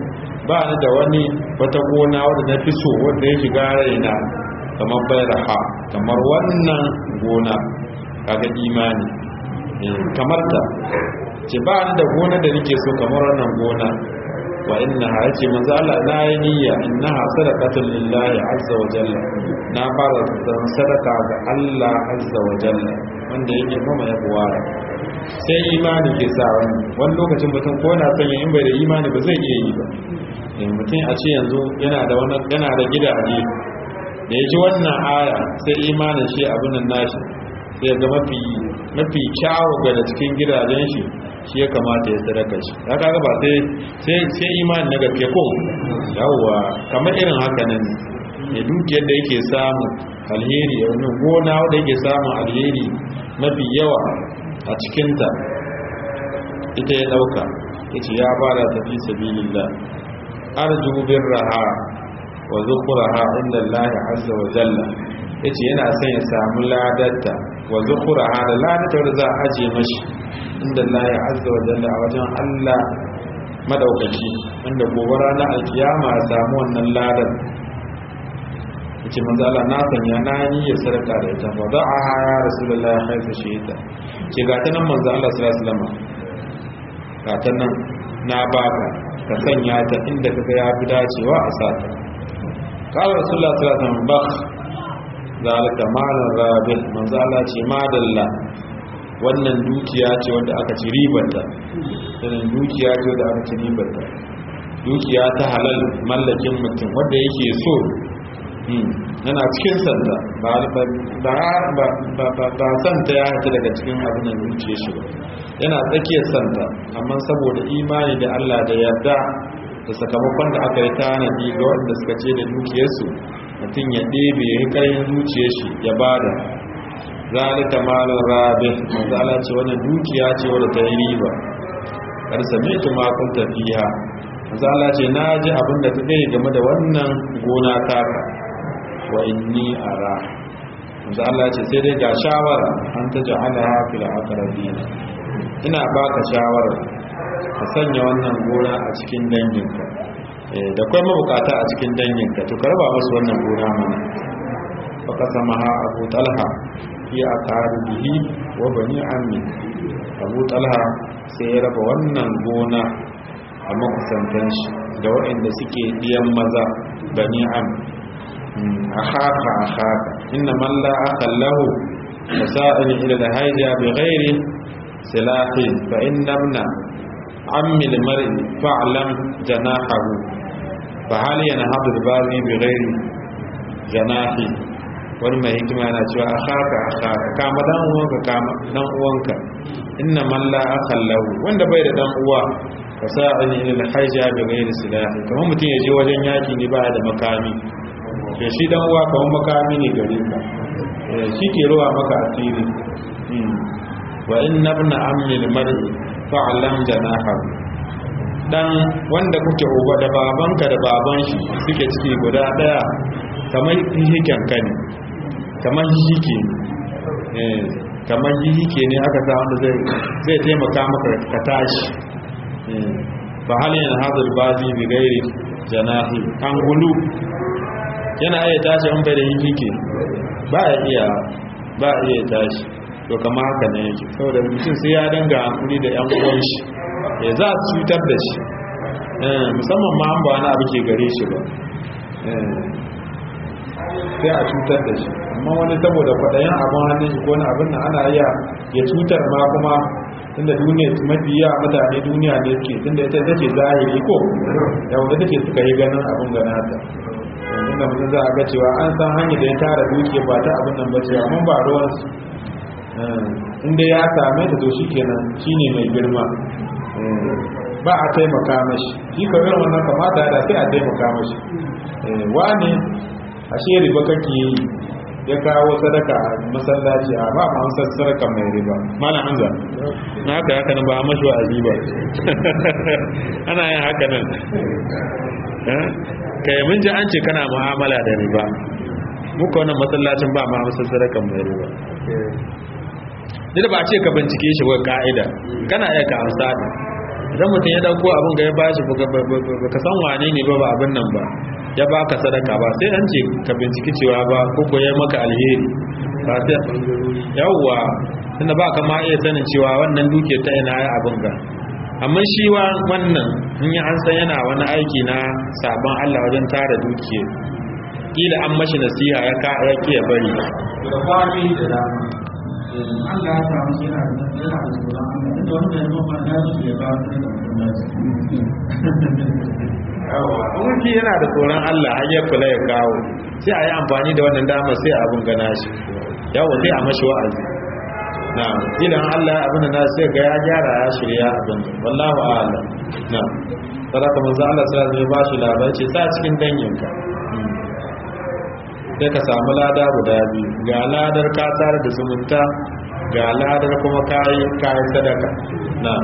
ba ni da wani wata gona wadda na fi so wadda ya shiga raina kamar bayraha kamar wannan gona kaga imani kamar ta ce ba ni da gona da nake so kamar wannan gona wa innaha yace manzo Allah na yi niyya innaha sadaqatun lillahi azza wa jalla na fara zan sadaka ga Allah azza wa jalla wanda yake mama ya buwara sai imani ke sa wani wani lokacin mutum ko na sanya in bai da imani ba zai iya yi ba mutum a ce yanzu yana da wani yana da gidaje da ya ji wannan aya sai imanin shi abin nan nashi sai ga mafi mafi kyawu ga cikin gidajen shi shi ya kamata ya sadaka shi ya kaga ba sai sai sai imani na gaske ko yawwa kamar irin haka nan ne dukiyar da yake samu alheri a wani gona wanda yake samun alheri mafi yawa a cikinta ita ya dauka yace ya bada tafi sabilillah arju birraha wa zukuraha inda Allah azza wa jalla yace yana son ya samu ladarta wa zukuraha da ladarta da za a aje mashi inda Allah azza wa jalla a wajen Allah madaukaki wanda gobe ranar alkiyama ya samu wannan ladar yace manzo Allah na sanya na ni ya sarka da ita fa da'a ya rasulullahi haifa shahida ke ga ta nan manzo Allah sallallahu alaihi wasallam ga ta nan na baka ka sanya ta inda kaga ya fi dacewa a sata قال رسول الله صلى الله عليه وسلم بخ ذلك مال رابح من زال ce madalla wannan dukiya ce wanda aka ci ribarta sannan dukiya ce wanda aka ci ribarta dukiya ta halal mallakin mutum wanda yake so yana cikin sanda ba santa ya hata daga cikin abin da zuciya shi ba yana tsakiyar santa amma saboda imani da Allah da yarda da sakamakon da aka yi tanadi ga waɗanda suka ce da dukiyarsu mutum ya ɗebe ya yi ƙarfin zuciyar shi ya bada zalika malin rabe manzo Allah ce wannan dukiya ce wadda ta yi riba kar sami'tu ma kun tafiya manzo Allah ce na ji abin da kake game da wannan gona taka wa inni ara manzo Allah ce sai dai ga shawara an ta ja'ala fil aqrabin ina baka shawara ka sanya wannan gona a cikin danginka da kwai mabukata a cikin danginka to ka raba musu wannan gona mana baka sama ha abu talha fi a bihi wa bani ammi abu talha sai ya raba wannan gona a makusantan shi da waɗanda suke ɗiyan maza bani am a haka a haka inna malla aka lahu fasa'in ila da haija bi ghairi silahin fa innabna عم المرء فاعلم جناحه فهل ينهض الباغي بغير جناحه wani mai hikima yana cewa a haka a haka kama dan uwanka kama dan uwanka inna man la akhal lahu wanda bai da dan uwa fa sa'ani ila al-hajja bi ghairi silahi kamar mutum ya je wajen yaki ne ba da makami to shi dan uwa kamar makami ne gare ka shi ke ruwa maka asiri wa inna ibna ammi al-mar'i fa'alam janahahu dan wanda kuke uba da babanka da baban shi suke ciki guda daya kamar hihiken ka ne kamar hihike eh kamar hihike ne aka sa wanda zai zai taimaka maka ka tashi eh fa hal yana hadal bazi bi gairi janahi an gulu yana iya tashi an bai da hihike ba ya iya ba iya tashi to kama haka ne yake saboda mutum sai ya danga hankuli da yan uwan shi ya za su cutar da shi musamman ma an ba wani abu ke gare shi ba sai a cutar da shi amma wani saboda kwaɗayin abin hannun shi ko wani abin nan ana iya ya cutar ma kuma tunda duniya mafi yawa mutane duniya ne suke tunda ita ita ce zahiri ko da wanda take suka yi ganin abin gana ta inda mutum za a ga cewa an san hanyar da ya tara dukiya ba ta abin nan ba cewa mun ba ruwansu inda ya same ta to shi kenan shi ne mai girma ba a taimaka mashi shi kawai wannan kamata da sai a taimaka mashi wani a shi riba kake yi ya kawo sadaka a masallaci a ba ma amsar sadaka mai riba mana hanza na haka haka nan ba a mashi wa'azi ba ana yin haka nan kai mun ji an ce kana mu'amala da riba muka wannan masallacin ba ma amsar sadaka mai riba duk ba ce ka bincike shi wa ka'ida kana iya ka amsa ta idan mutum ya dauko abin ga ya bashi baka san wane ne ba ba abin nan ba ya baka sadaka ba sai an ce ka binciki cewa ba ko ko ya maka alheri ba sai yawwa tunda ba ka ma iya sanin cewa wannan duke ta ina ya abin ga amma shi wannan in yi an san yana wani aiki na sabon Allah wajen tara dukiya kila an mashi nasiha ya ka ya kiya bari da kwami da dama Allah ya samu yana da yana da tsoron Allah inda wanda ya zama na shi ya ba su da kuma shi yana da tsoron Allah har ya kula ya kawo sai a yi amfani da wannan dama sai abin gana shi yawo sai a mashi wa'azi na idan Allah abin da sai ga ya gyara ya shirya abin wallahu a'lam na sadaka manzo Allah sallallahu alaihi wasallam ba shi labar ce sa cikin danginka sai ka samu lada guda biyu ga ladar ka tare da zumunta ga ladar kuma kayi kayi sadaka na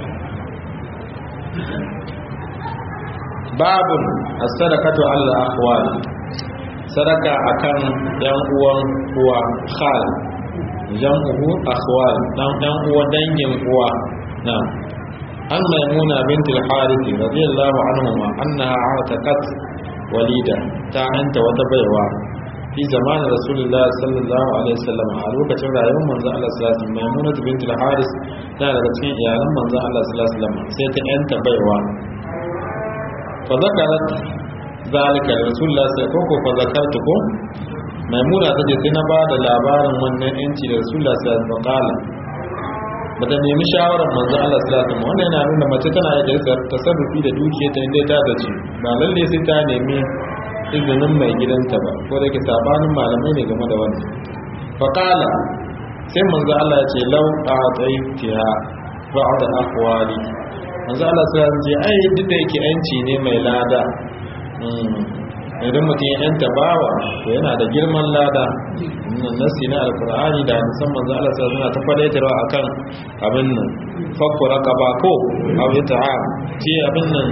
babun as-sadaqatu ala akhwal sadaka akan yan uwan uwa khal jam'uhu akhwal dan dan uwa dangin uwa na an maimuna bint al-harith radiyallahu anhuma annaha ataqat walida ta hanta wata baiwa fi zamanin rasulullah sallallahu alaihi wasallam a lokacin rayuwar manzon Allah sallallahu alaihi wasallam maimuna bint al-harith tana daga cikin iyalan manzon Allah sallallahu alaihi wasallam sai ta yanta baiwa fa zakarat zalika rasulullah sai ko fa zakartukum maimuna tace sai na ba da labarin wannan yanci da rasulullah sallallahu alaihi wasallam bata nemi shawarar manzon Allah sallallahu alaihi wasallam wannan yana nuna mace tana iya tasarrufi da dukiyarta inda ta dace ba lalle sai ta nemi izinin mai gidanta ba ko da ke sabanin malamai ne game da wannan faƙala sai manzo Allah ya ce lau a tsaitiya ba a da akwali manzo Allah sai ya ce ai duk da yake yanci ne mai lada idan mutum ya yanta bawa to yana da girman lada nan nasi na alkur'ani da musamman manzo Allah sai suna ta fadaitarwa akan abin nan fakku raqaba ko aw yata'a ce abin nan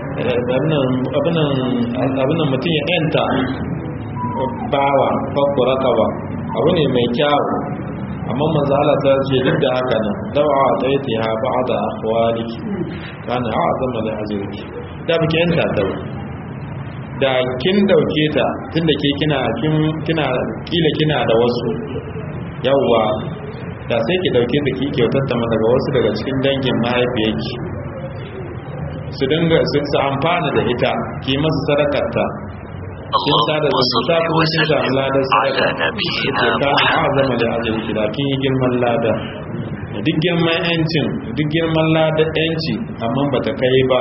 abinan mutum ya yanta bawa fakku raqaba abu ne mai kyawu amma manzo Allah ta ce duk da haka nan dawa ta yi ta ba'da akhwaliki kana a'zama li ajriki da biki yanta da da kin dauke ta tunda ke kina kina kila kina da wasu yawwa da sai ki dauke ta ki kyautar ta daga wasu daga cikin dangin mahaifiyarki su dinga su amfana da ita ki masu sadakarta kin sada zumunta kuma kin samu ladar sadaka ce ka azama da ajin ki da kin yi girman lada duk girman yancin duk girman ladar yanci amma bata kai ba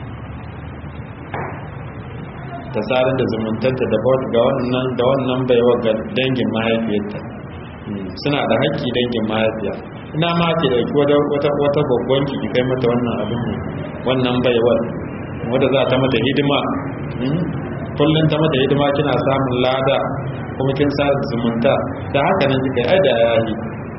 ta sadar da zumuntanta da ga wannan da wannan baiwa ga dangin mahaifiyarta suna da haƙƙi dangin mahaifiya ina ma ke da wata wata wata babban ki kai mata wannan abin ne wannan baiwar wanda za ta mata hidima kullum ta mata hidima kina samun lada kuma kin sa zumunta da haka nan kika ai da yayi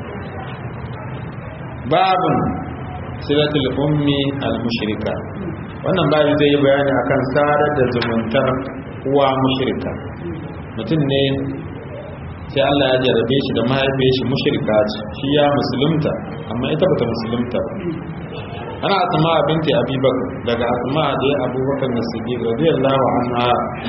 babun silatul ummi al mushrika wannan babu zai yi bayani akan sadar da zumuntar uwa mushrika mutum ne sai Allah ya jarabe shi da mahaifiyar shi mushrika ce shi ya musulunta amma ita bata musulunta ba ana asma binti abubakar daga asma da abubakar na siddiq radiyallahu anha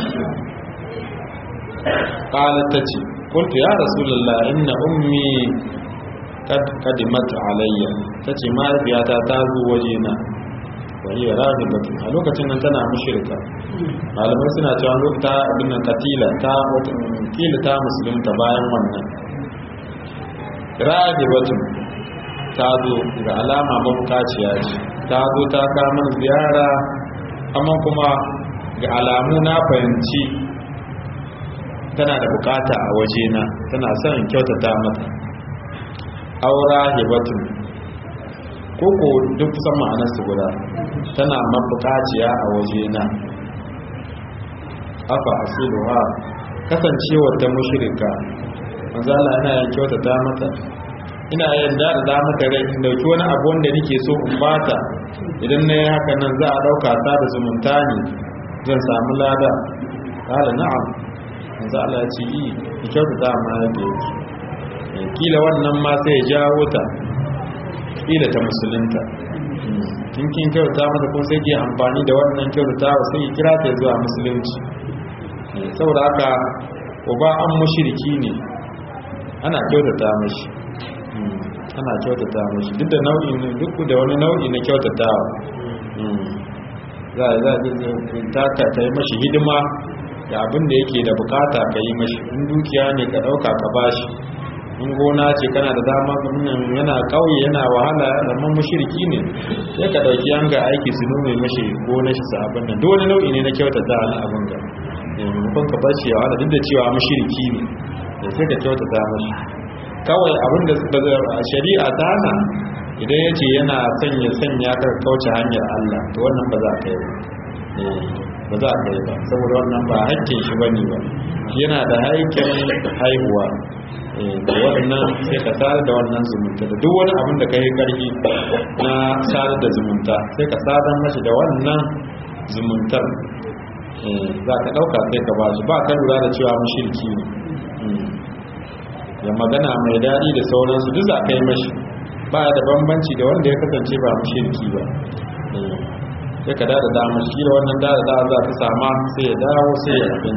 qalat tace qultu ya rasulullah inna ummi kad qadimat alayya tace mahaifiyata ta zo wajena wani rahibatu a lokacin nan tana mushrika malamai suna cewa lokata abin nan katila ta kila ta musulunta bayan wannan rahibatu ta zo ga alama mabukaciya ce ta zo ta kama ziyara amma kuma ga alamu na fahimci tana da bukata a wajena tana son kyautata mata aura hibatun koko duk kusan ma'anarsu guda tana mabukaciya a wajena afa asiluha kasancewar ta mushrika manzala ina yin kyautata mata ina yin da da mata rai in dauki wani abu wanda nake so in bata idan na yi haka nan za a dauka ta da zumunta ne zan samu lada kala na'am manzala ya ce yi ki kyautata ma yadda yake kila wannan ma sai ya jawo ta kila ta musulunta in kin kyauta mata kuma sai ke amfani da wannan kyautatawa sai ki kira ta zuwa musulunci saboda haka uba an mushriki ne ana kyautata mashi ana kyautata mashi duk da nau'i ne duk da wani nau'i na kyautatawa za a za ta ka ta yi mashi hidima da abin da yake da bukata ka yi mashi in dukiya ne ka dauka ka bashi in gona ce kana da dama yana kauye yana wahala amma mushriki ne sai ka dauki yanga aiki su nome mashi gona shi sa abin nan duk wani nau'i ne na kyautata na abin ga maimakon ka bashi ya wahala duk da cewa mushriki ne da sai ka kyautata mashi kawai abin da shari'a ta hana idan ya ce yana sanya sanya ka kauce hanyar Allah to wannan ba za ka yi ba za ka yi ba saboda wannan ba haƙƙin shi bane ba yana da haƙƙin haihuwa da wannan sai ka sadar da wannan zumunta da duk wani abin da ka yi ƙarfi na sadar da zumunta sai ka sadar mashi da wannan zumuntar za ka ɗauka sai ka ba shi ba ka lura da cewa mashirki ne ya magana mai daɗi da sauransu duk za ka yi mashi ba da bambanci da wanda ya kasance ba mashirki ba sai ka dada dama shi da wannan dada da za ta sama sai ya dawo sai ya abin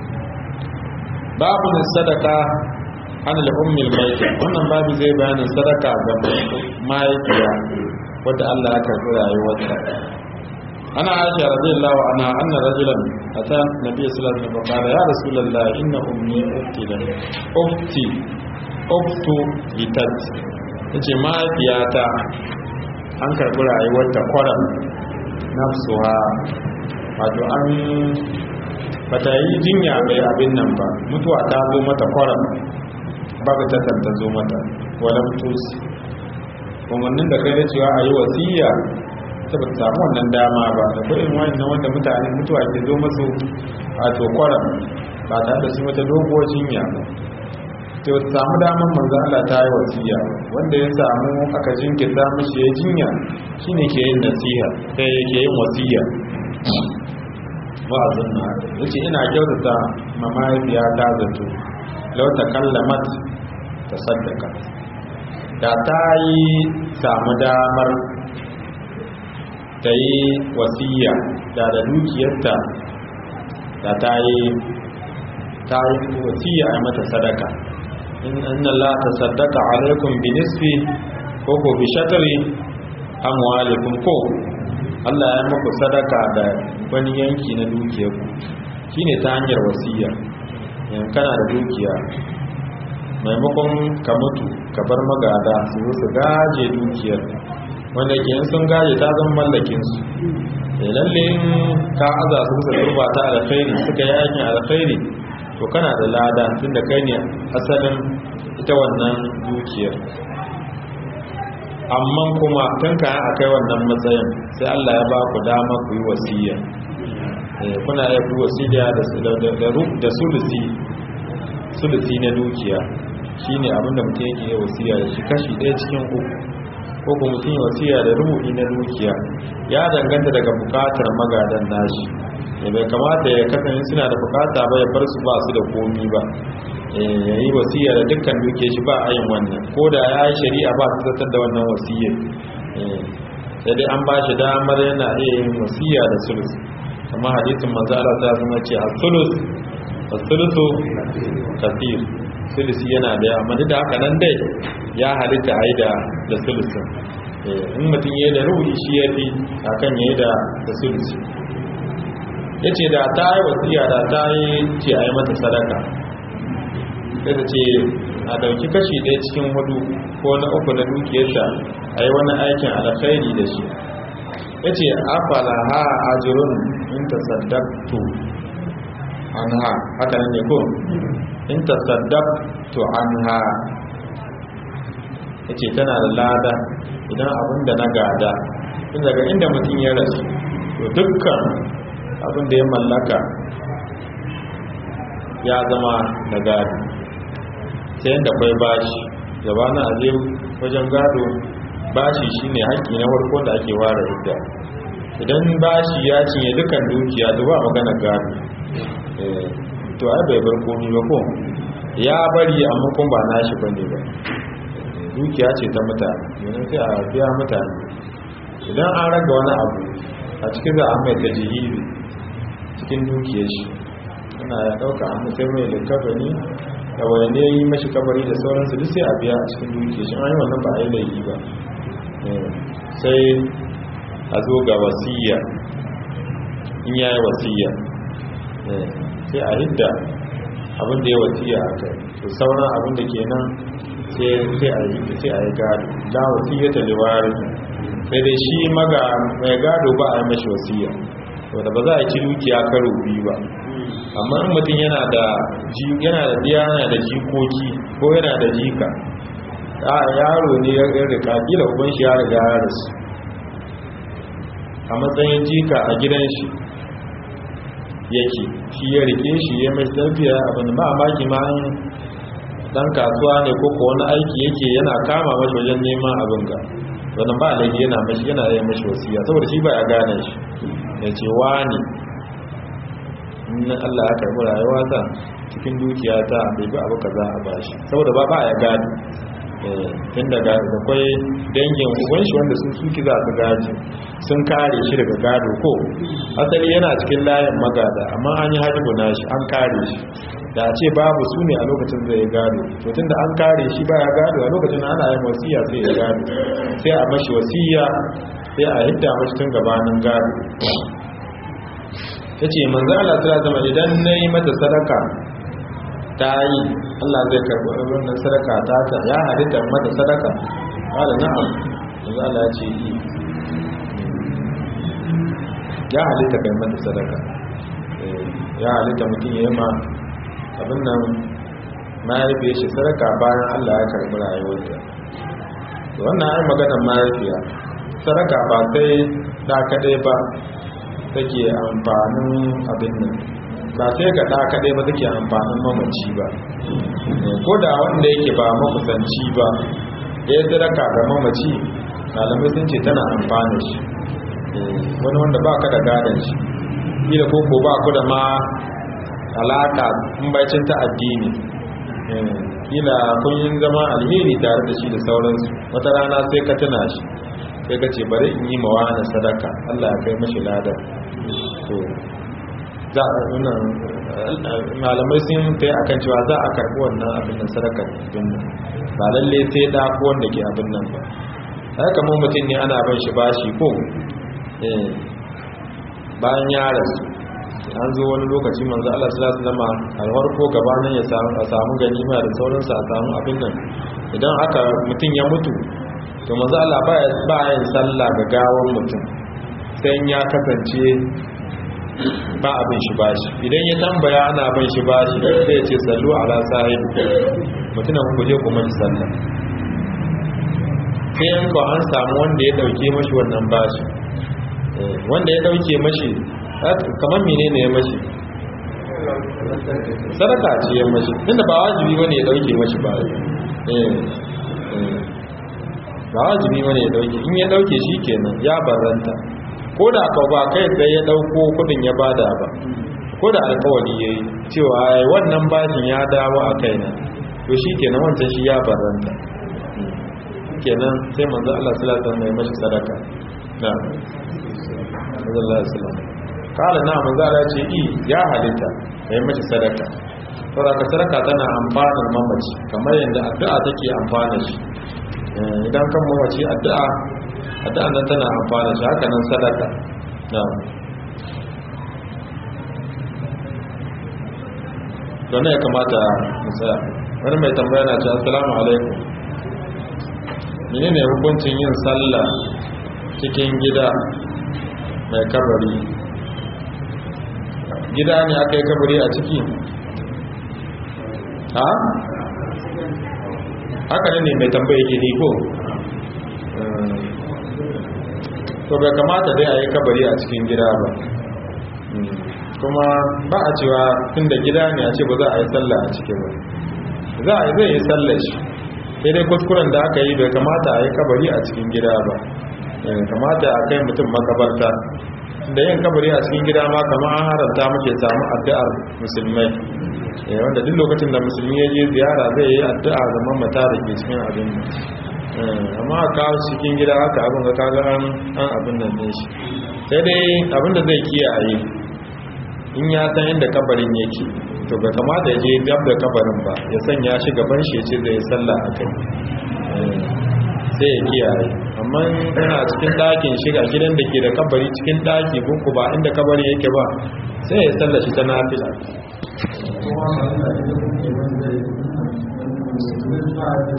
babu sadaka an al'ummil maiti wannan babu zai bayanin sadaka ga mahaifiya wadda Allah ya karɓi rayuwarta ana aisha radiyallahu anha anna rajulan ata nabiy sallallahu alaihi wasallam qala ya rasulullah inna ummi uftila ufti uftu litat yace mahaifiyata an karɓi rayuwarta kwaram nafsuha wato an bata yi jinya mai abin nan ba mutuwa ta zo mata kwaram babu tattar ta zo mata wadda mutusi umarnin da kai da cewa a yi wasiya ta ba samu wannan dama ba da kudin wani na wanda mutane mutuwa ke zo masu wato kwaram ba tare da su mata doguwar jinya ba ta samu damar manzo Allah ta yi wasiya wanda ya samu aka jinkirta mishi ya jinya shine ke yin nasiha sai yake yin wasiya wa'azin na yace ina kyautata ma mahaifiya ta zato law takallamat tasaddaqa da ta yi samu damar ta yi wasiya da da dukiyarta da ta yi ta yi wasiya a mata sadaka in Allah tasaddaqa alaikum bi nisfi ko ko bi shatri amwalikum ko Allah ya muku sadaka da wani yanki na dukiyarku shine ta hanyar wasiya yan kana da dukiya maimakon ka mutu ka bar magada su zo su gaje dukiyar wanda ke yin sun gaje ta zama mallakin su lalle in ka aza su suka turba ta alkhairi suka yi aikin alkhairi to kana da lada tunda kai ne asalin ita wannan dukiyar amma kuma tun kayan a kai wannan matsayin sai Allah ya ba ku dama ku yi wasiya kuna iya ku wasiya da sulusi sulusi na dukiya shi ne abinda mutum yake yi wasiya da shi kashi ɗaya cikin uku ko kuma mutum yi wasiya da rubu'i na dukiya ya danganta daga bukatar magadan nashi ya bai kamata ya kasance suna da bukata ba ya bar su ba su da komi ba ya yi wasiya da dukkan duke shi ba a yin wannan ko da ya yi shari'a ba su zartar da wannan wasiyar sai dai an ba shi damar yana iya yin wasiya da sulus amma hadisin manzo Allah ta zama ce a sulus a sulusu kafir sulusi yana da amma duk da haka nan dai ya halitta a yi da da sulusin in mutum ya yi da ruhi shi ya fi akan ya yi da da sulusi ya ce da ta yi wasiya da ta yi ce a yi mata sadaka sai ta ce a dauki kashi ɗaya cikin hudu ko na uku na dukiyarta a yi wani aikin alkhairi da shi ya ce afala ha ajirun in ta saddaktu an ha haka nan ne ko in ta saddaktu an ha ya ce tana da lada idan abin da na gada in daga inda mutum ya rasu to dukkan abin da ya mallaka ya zama na gado sai yadda kwai bashi gabanin aje wajen gado bashi shine haƙƙi na farko da ake ware idda idan bashi ya cinye dukan dukiya to ba magana gado to ai bai bar komi ba ko ya bari amma kun ba nashi bane ba dukiya ce ta mutane yanzu sai a biya mutane idan an raga wani abu a cikin za a mai tajihiri cikin dukiyar shi ana ya ɗauka an sai mai likafani da wani yi mashi kabari da sauransu duk sai a biya a cikin dukiyar shi an yi wannan ba a yi laifi ba sai a zo ga wasiya in ya yi wasiya sai a hidda abin da ya wasiya a kai to sauran abin da ke nan sai a yi sai a yi gado la wasiya ta liwari sai dai shi maga mai gado ba a yi mashi wasiya wadda ba za a ci dukiya karo biyu ba amma in mutum yana da yana da diya yana da jikoki ko yana da jika yaro ne ya rika kila uban shi ya riga ya rasu a matsayin jika a gidan shi yake shi ya rike shi ya mai tafiya abin ba a maki ma dan kasuwa ne ko ko wani aiki yake yana kama mashi wajen neman abin ga wannan ba laifi yana mashi yana yi mashi wasiya saboda shi ba ya gane shi ya ce wani in Allah ya karbi rayuwa ta cikin dukiya ta bai bi abu kaza a bashi saboda ba ba ya gane tun daga da kwai dangin uban shi wanda sun suki za su gaji sun kare shi daga gado ko asali yana cikin layin magada amma an yi hajjibu na shi an kare shi da a ce babu su ne a lokacin zai gado to tun da an kare shi baya gado a lokacin ana yin wasiya sai ya gado sai a mashi wasiya sai a hidda mashi tun gabanin gado ta ce manzo Allah ta zama idan na yi mata sadaka ta yi Allah zai karɓi wannan sadaka ta ta ya halitta mata sadaka ƙada na'am manzo Allah ya ce yi ya halitta kai mata sadaka ya halitta mutum ya yi ma abin nan mahaifiyar shi sadaka bayan Allah ya karɓi rayuwarta wannan ai maganar mahaifiya sadaka ba sai da kaɗai ba take amfanin abin nan ba sai ga ɗa kaɗai ba take amfanin mamaci ba ko da wanda yake ba makusanci ba ya yi sadaka ga mamaci malamai sun ce tana amfani shi wani wanda ba ka da gadon shi kila koko ba ku da ma alaka in bacin ta addini kila kun yi zama alheri tare da shi da sauransu wata rana sai ka tuna shi sai ka ce bari in yi mawa na sadaka Allah ya kai mashi ladar to za a nuna malamai sun ta yi akan cewa za a karbi wannan abin nan sadakar abin nan ba lalle sai da ko wanda ke abin nan ba haka kamar mutum ne ana ban shi bashi ko bayan ya rasu an zo wani lokaci manzo Allah sallallahu alaihi wasallam alwar ko gabanin ya samu a samu ganima da sauransu a samu abin nan idan aka mutum ya mutu to manzo Allah ba ba yin sallah ga gawan mutum sai ya kasance ba abin shi bashi idan ya tambaya ana bin shi bashi sai ya ce sallu ala sahib mutumin ku je kuma ji sallah sai yan ko an samu wanda ya dauke mashi wannan bashi wanda ya dauke mashi kamar menene ya mashi sadaka ce ya mashi tunda ba wajibi bane ya dauke mashi ba ba wajibi bane ya dauke in ya dauke shi kenan ya barranta ko da ka ba kai tsaye ya dauko kudin ya bada ba ko da alkawari ya yi cewa wannan bashin ya dawo a kaina to shi kenan wancan shi ya barranta kenan sai manzo Allah sallallahu alaihi wasallam ya mashi sadaka na sallallahu alaihi wasallam kala na manzo Allah ce i ya halitta ya yi mashi sadaka saboda ka sadaka tana amfanar mamaci kamar yadda addu'a take amfana shi idan kan mamaci addu'a addu'a nan tana amfana shi haka nan sadaka na don ya kamata mu tsaya wani mai tambaya na ce assalamu alaikum menene hukuncin yin sallah cikin gida mai kabari gida ne aka yi kabari a ciki ha haka ne mai tambaya ke ko to bai kamata dai a yi kabari a cikin gida ba kuma ba a cewa tun da gida ne a ce ba za a yi sallah a ciki ba za a yi zai yi sallah shi sai dai kuskuren da aka yi bai kamata a yi kabari a cikin gida ba kamata a kai mutum makabarta da yin kabari a cikin gida ma kama an haranta muke samu addu'ar musulmai wanda duk lokacin da musulmi ya je ziyara zai yi addu'a ga mamata da ke cikin abin amma a kawo cikin gida haka abin ga kaga an abin nan din shi sai dai abin da zai kiyaye in ya san inda kabarin yake to bai kamata ya je gab da kabarin ba ya sanya shi gaban shi ce zai sallah a kai sai ya kiyaye amma yana cikin ɗakin shiga gidan da ke da kabari cikin ɗaki ko ba inda kabari yake ba sai ya sallah shi ta nafila kuma ba da kuke wanda